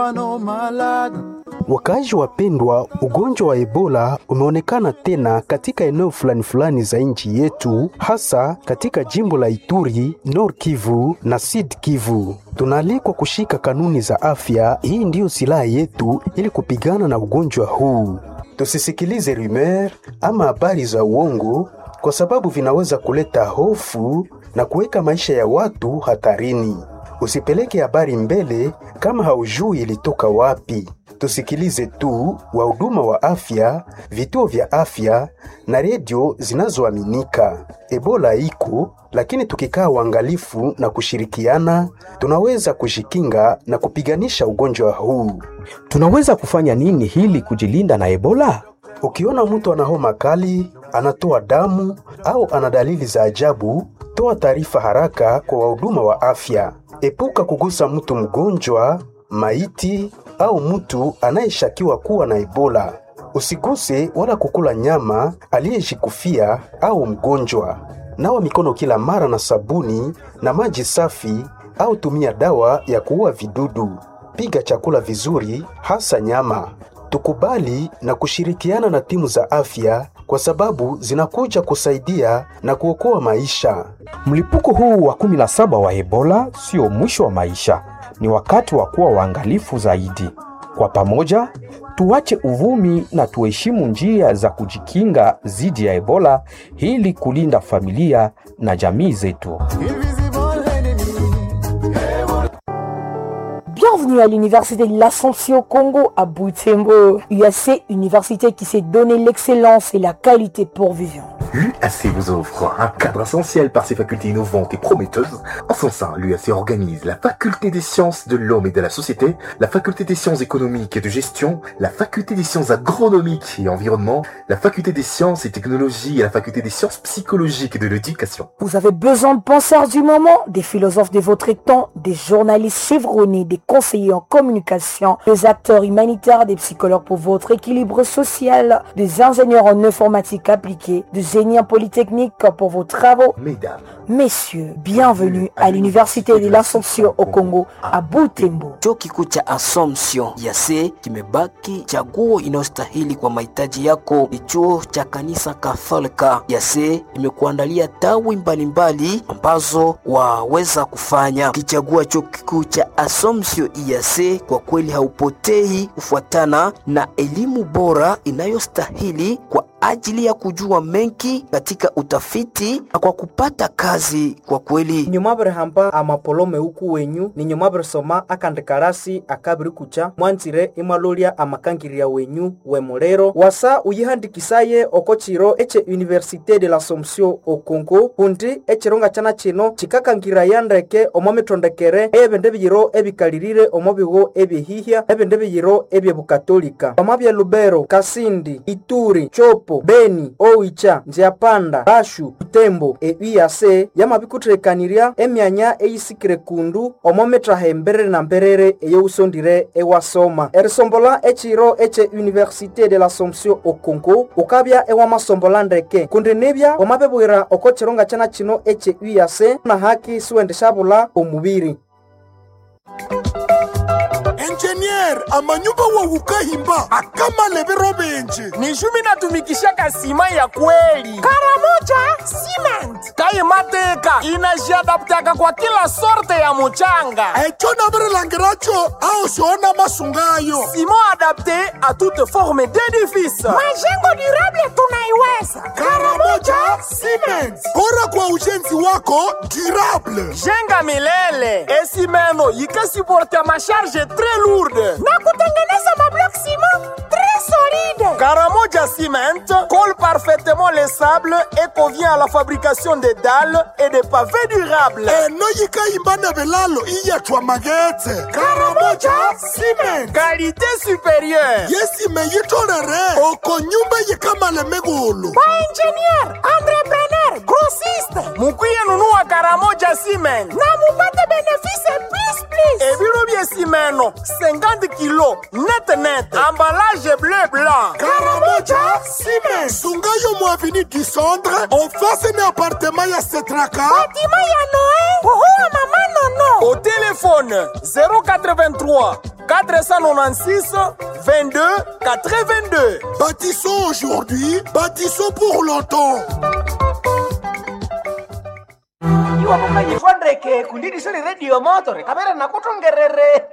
Wakaaji wapendwa, ugonjwa wa Ebola umeonekana tena katika eneo fulani fulani za nchi yetu, hasa katika jimbo la Ituri, Nord Kivu na Sud Kivu. Tunaalikwa kushika kanuni za afya. Hii ndiyo silaha yetu ili kupigana na ugonjwa huu. Tusisikilize rumeur ama habari za uongo, kwa sababu vinaweza kuleta hofu na kuweka maisha ya watu hatarini. Usipeleke habari mbele kama haujui ilitoka wapi. Tusikilize tu wahuduma wa afya, vituo vya afya na redio zinazoaminika. Ebola iko, lakini tukikaa uangalifu na kushirikiana, tunaweza kujikinga na kupiganisha ugonjwa huu. Tunaweza kufanya nini hili kujilinda na Ebola? Ukiona mtu ana homa kali, anatoa damu au ana dalili za ajabu, toa taarifa haraka kwa wahuduma wa afya. Epuka kugusa mtu mgonjwa, maiti au mtu anayeshakiwa kuwa na Ebola. Usiguse wala kukula nyama aliyejikufia au mgonjwa. Nawa mikono kila mara na sabuni na maji safi au tumia dawa ya kuua vidudu. Piga chakula vizuri, hasa nyama. Tukubali na kushirikiana na timu za afya kwa sababu zinakuja kusaidia na kuokoa maisha. Mlipuko huu wa 17 wa Ebola sio mwisho wa maisha, ni wakati wa kuwa waangalifu zaidi. Kwa pamoja, tuache uvumi na tuheshimu njia za kujikinga dhidi ya Ebola ili kulinda familia na jamii zetu. Bienvenue à l'université de l'Assomption au Congo à Butembo. UAC, université qui s'est donné l'excellence et la qualité pour vivre. L'UAC vous offre un cadre essentiel par ses facultés innovantes et prometteuses. En son sein, l'UAC organise la faculté des sciences de l'homme et de la société, la faculté des sciences économiques et de gestion, la faculté des sciences agronomiques et environnement, la faculté des sciences et technologies et la faculté des sciences psychologiques et de l'éducation. Vous avez besoin de penseurs du moment, des philosophes de votre temps, des journalistes chevronnés, des conseillers en communication, des acteurs humanitaires, des psychologues pour votre équilibre social, des ingénieurs en informatique appliquée, des génies en polytechnique pour vos travaux. Mesdames, Messieurs, bienvenue à l'université de l'Assomption au Congo à Butembo. Chuo kikuu cha Assumption yase kimebaki chaguo inayostahili kwa mahitaji yako. Ni chuo cha kanisa Katholika yase imekuandalia tawi mbalimbali ambazo waweza kufanya. Ukichagua chuo kikuu cha Assumption yase, kwa kweli haupotei kufuatana na elimu bora inayostahili kwa ajili ya kujua mengi katika utafiti na kwa kupata kazi kwa kweli nyumabere hamba amapolome uku wenyu ni nyumabere soma akandikarasi akabiri kucha mwanzire imalolia amakangirya wenyu wemulero wasa uyihandikisaye oko chiro eche université de l'assomption o congo kundi echironga chana chino chikakangiraya ndeke omo mitondekere ebindu biyiro ebikalirire omo bigo ebyehihya ebindu biyiro ebyebukatolika omo bya lubero kasindi ituri chopo beni oicha nziapanda bashu butembo euyase yamabikuthirekanirya emyanya eyisikire kundu omo mitraha emberere na mberere eyousondire ewasoma erisombola echiro eche université de l'assomption o congo ukabya ewamasombola ndeke kundi nibya wamabibwira oko chironga chana chino eche uyase na haki siwendeshabula omubiri enjenier amanyumba wawukahimba akamalebero benje ni jumi natumikishaka sima ya kweli karamoja cement kayimateka inajiadaptaka kwa kila sorte ya muchanga echo naverelangiracho ao siona masungayo simo adapte a toute forme d'édifice majengo durable tunaiweza karamoja cement bora kwa ujenzi wako durable jenga milele esimeno yikasuporta masharge très lourde na kutengeneza mablock ciment très solide Karamoja Cement colle parfaitement les sables et convient à la fabrication des dalles et des pavés durables. eno yikayimba na bilalo iyatwa magetse karamoja cement Qualité supérieure. yesime yitolere oko nyumba yikamale migulu ba ingénieur entrepreneur grossiste Mukwiye nunua Karamoja Cement. na mupate bénéfice plus plus Ebiro bye simeno 50 kilo net net. Emballage bleu blanc. karamoja ciment sungayo mu avenue du centre en face na appartement ya setraka batima ya noe kuhuwa mama non Au téléphone 083 496 22 82. Bâtissons aujourd'hui, bâtissons pour longtemps. iwakukanyifondreke kundidisoni redio motore kamera nakutongerere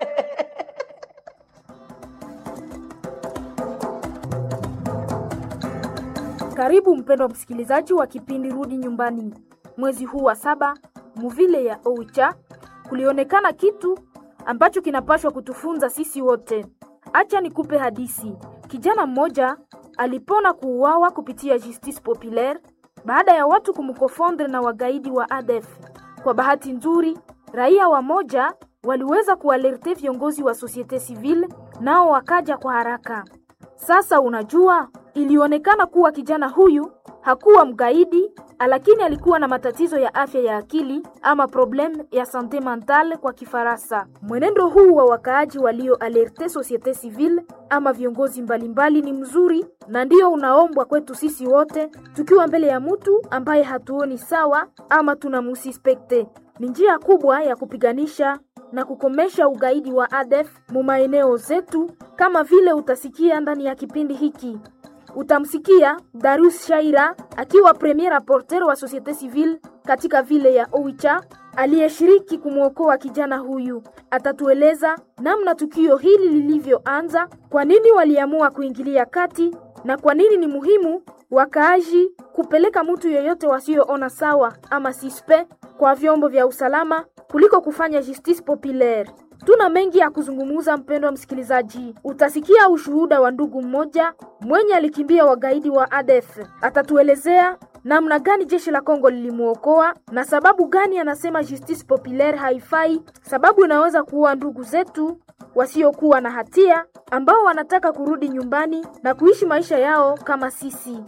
Karibu mpendwa msikilizaji wa kipindi Rudi Nyumbani. Mwezi huu wa saba, muvile ya Oicha, kulionekana kitu ambacho kinapashwa kutufunza sisi wote. Acha nikupe hadisi. Kijana mmoja alipona kuuawa kupitia justice populaire baada ya watu kumkofondre na wagaidi wa ADF. Kwa bahati nzuri, raia wa moja waliweza kualerte viongozi wa societe civile, nao wakaja kwa haraka. Sasa unajua, ilionekana kuwa kijana huyu hakuwa mgaidi, lakini alikuwa na matatizo ya afya ya akili ama problem ya sante mentale kwa Kifaransa. Mwenendo huu wa wakaaji walio alerte societe civile ama viongozi mbalimbali ni mzuri na ndio unaombwa kwetu sisi wote, tukiwa mbele ya mtu ambaye hatuoni sawa ama tunamusispekte. Ni njia kubwa ya kupiganisha na kukomesha ugaidi wa ADF mu maeneo zetu, kama vile utasikia ndani ya kipindi hiki. Utamsikia Darius Shaira akiwa premier rapporteur wa societe civile katika vile ya Oicha aliyeshiriki kumwokoa kijana huyu. Atatueleza namna tukio hili lilivyoanza, kwa nini waliamua kuingilia kati na kwa nini ni muhimu wakaaji kupeleka mtu yeyote wasioona sawa ama sispe kwa vyombo vya usalama kuliko kufanya justice populaire. Tuna mengi ya kuzungumza, mpendwa msikilizaji. Utasikia ushuhuda wa ndugu mmoja mwenye alikimbia wagaidi wa ADF. Atatuelezea namna gani jeshi la Kongo lilimwokoa na sababu gani anasema justice populaire haifai, sababu inaweza kuua ndugu zetu wasiokuwa na hatia ambao wanataka kurudi nyumbani na kuishi maisha yao kama sisi.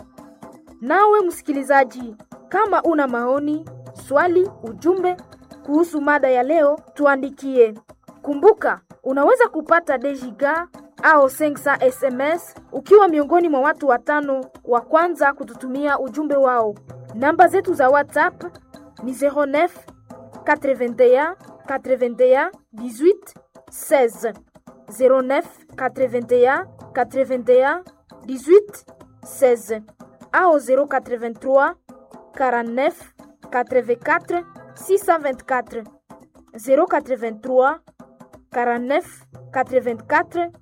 Nawe msikilizaji, kama una maoni, swali, ujumbe kuhusu mada ya leo, tuandikie. Kumbuka, unaweza kupata dejiga au 500 SMS ukiwa miongoni mwa watu watano wa kwanza kututumia ujumbe wao. Namba zetu za WhatsApp ni 09 81 81 18 16 09 81 81 18 16 au 083 49 84 624 083 49 84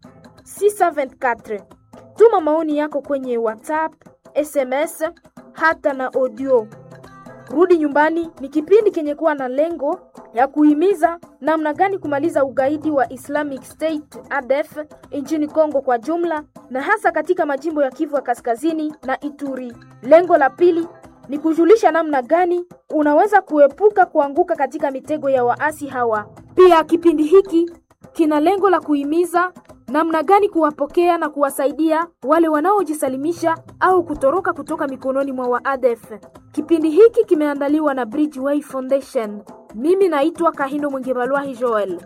624. Tuma maoni yako kwenye WhatsApp, SMS hata na audio. Rudi Nyumbani ni kipindi kenye kuwa na lengo ya kuhimiza namna gani kumaliza ugaidi wa Islamic State ADF nchini Kongo kwa jumla na hasa katika majimbo ya Kivu ya Kaskazini na Ituri. Lengo la pili ni kujulisha namna gani unaweza kuepuka kuanguka katika mitego ya waasi hawa. Pia kipindi hiki kina lengo la kuhimiza namna gani kuwapokea na kuwasaidia wale wanaojisalimisha au kutoroka kutoka mikononi mwa waadef. Kipindi hiki kimeandaliwa na Bridgeway Foundation. Mimi naitwa Kahindo Mwingebalwahi Joel.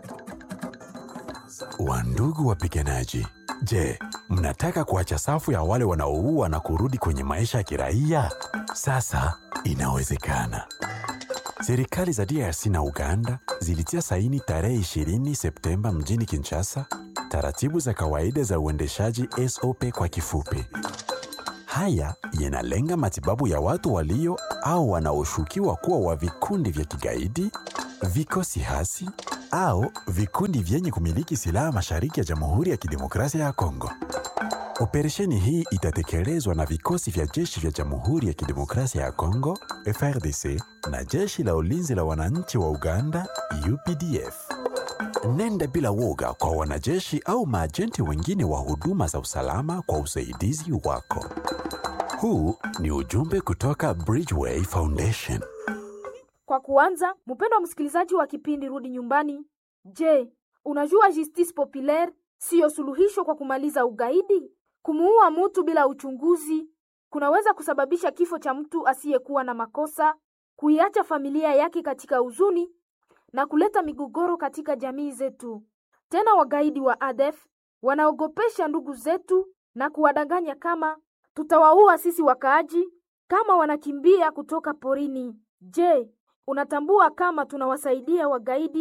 Wandugu wapiganaji, je, mnataka kuacha safu ya wale wanaoua na kurudi kwenye maisha ya kiraia? Sasa inawezekana. Serikali za DRC na Uganda zilitia saini tarehe 20 Septemba mjini Kinshasa taratibu za kawaida za uendeshaji SOP kwa kifupi. Haya yanalenga matibabu ya watu walio au wanaoshukiwa kuwa wa vikundi vya kigaidi, vikosi hasi au vikundi vyenye kumiliki silaha mashariki ya Jamhuri ya Kidemokrasia ya Kongo. Operesheni hii itatekelezwa na vikosi vya jeshi vya Jamhuri ya Kidemokrasia ya Kongo FRDC na jeshi la ulinzi la wananchi wa Uganda UPDF. Nenda bila woga kwa wanajeshi au maajenti wengine wa huduma za usalama kwa usaidizi wako. Huu ni ujumbe kutoka Bridgeway Foundation. Kwa kuanza, mpendwa msikilizaji wa kipindi Rudi Nyumbani, je, unajua justice populaire siyo suluhisho kwa kumaliza ugaidi? Kumuua mtu bila uchunguzi kunaweza kusababisha kifo cha mtu asiyekuwa na makosa, kuiacha familia yake katika huzuni na kuleta migogoro katika jamii zetu. Tena wagaidi wa ADF wanaogopesha ndugu zetu na kuwadanganya kama tutawaua sisi wakaaji kama wanakimbia kutoka porini. Je, unatambua kama tunawasaidia wagaidi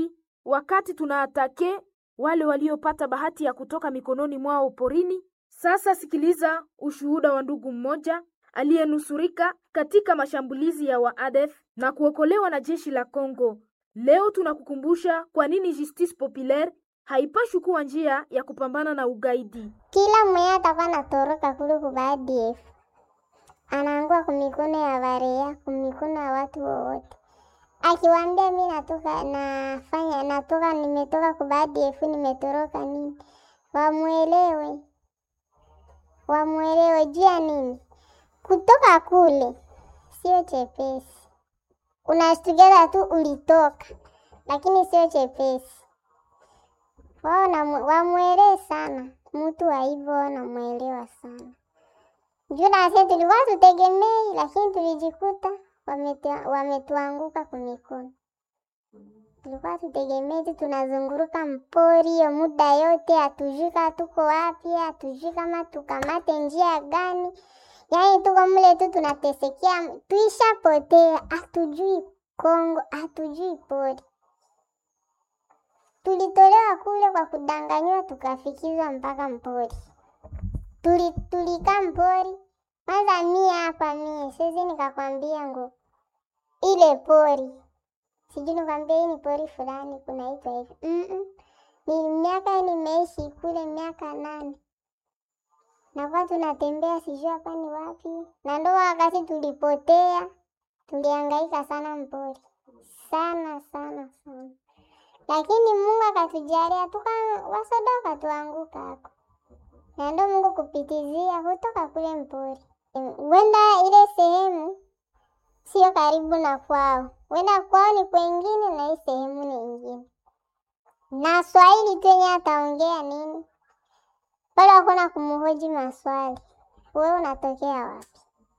wakati tunaatake wale waliopata bahati ya kutoka mikononi mwao porini. Sasa sikiliza ushuhuda wa ndugu mmoja aliyenusurika katika mashambulizi ya waadef na kuokolewa na jeshi la Kongo. Leo tunakukumbusha kwa nini Justice Populaire haipashi kuwa njia ya kupambana na ugaidi. Kila mwenye atakuwa natoroka kule kwa ADF anaangua kumikono ya barea, kumikono ya watu wowote. Akiwaambia mi natoka nafanya natoka nimetoka kwa ADF nimetoroka nini, wamwelewe wamwelewe juu ya nini kutoka kule sio chepesi. Unashtukiza tu ulitoka, lakini sio chepesi. Wao wamwelewe sana mtu wa hivyo, wanamwelewa sana juu nasi tulikuwa tutegemei, lakini tulijikuta wametuanguka kumikono. Tulikuwa tutegemei tu tunazunguruka mpori hiyo muda yote, hatujui kama tuko wapi, hatujui kama tukamate njia gani. Yaani tuko mle tu tunatesekea, tuishapotea, hatujui Kongo, hatujui pori. Tulitolewa kule kwa kudanganywa, tukafikizwa mpaka mpori. Tuli, tulikaa mpori kwanza. Mie hapa mie siwezi nikakwambia ngo ile pori sijui nikwambia hii ni pori fulani kunaitwa hivi mm -mm. Ni miaka nimeishi kule miaka nane nakuwa tunatembea sijui hapa ni wapi, na ndo wakati tulipotea, tulihangaika sana mpori sana sana sana, lakini Mungu akatujalia tuka wasoda wakatuanguka hako, na ndo Mungu kupitizia kutoka kule mpori. Wenda ile sehemu sio karibu na kwao, wenda kwao ni kwengine na hii sehemu ni ingine, na Swahili tu yenye ataongea nini pale hakuna kumhoji maswali. Wewe unatokea wapi?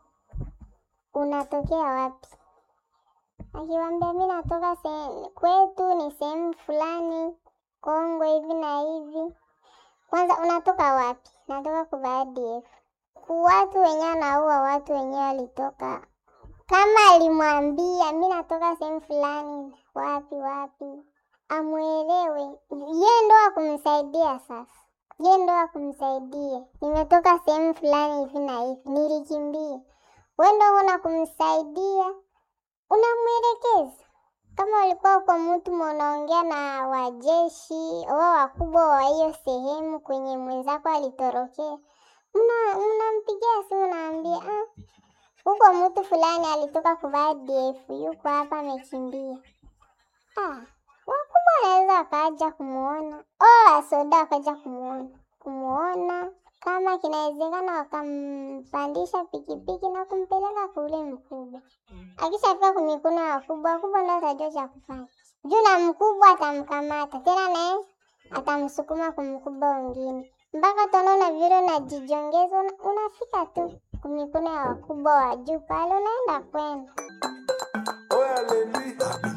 Unatokea wapi? Akiwambia mi natoka sehemu kwetu ni sehemu fulani Kongo hivi na hivi. Kwanza unatoka wapi? Natoka kwa ADF. Watu wenyewe anaua watu wenyewe walitoka, kama alimwambia mi natoka sehemu fulani wapi wapi, amwelewe ye ndo akumsaidia sasa ye ndo akumsaidia. Nimetoka sehemu fulani hivi na hivi, nilikimbia. We ndo una kumsaidia, unamwelekeza. Kama ulikuwa uko mtu unaongea na wajeshi wao wakubwa wa hiyo sehemu kwenye mwenzako alitorokea, mnampigia simu, naambia ah, huko mtu fulani alitoka kuvaa ADF yuko hapa amekimbia. Ah, wakubwa wanaweza wakaja kumuona o wasoda wakaja kumuona kumuona, kama kinawezekana wakampandisha pikipiki na kumpeleka kule mkubwa. Akishafika kumikono ya wakubwa, wakubwa ndo atajua cha kufanya juu, na mkubwa atamkamata tena, naye atamsukuma kumkubwa wengine, mpaka utaona vile unajijongeza, unafika tu kumikono ya wakubwa wa juu pale, unaenda kwenda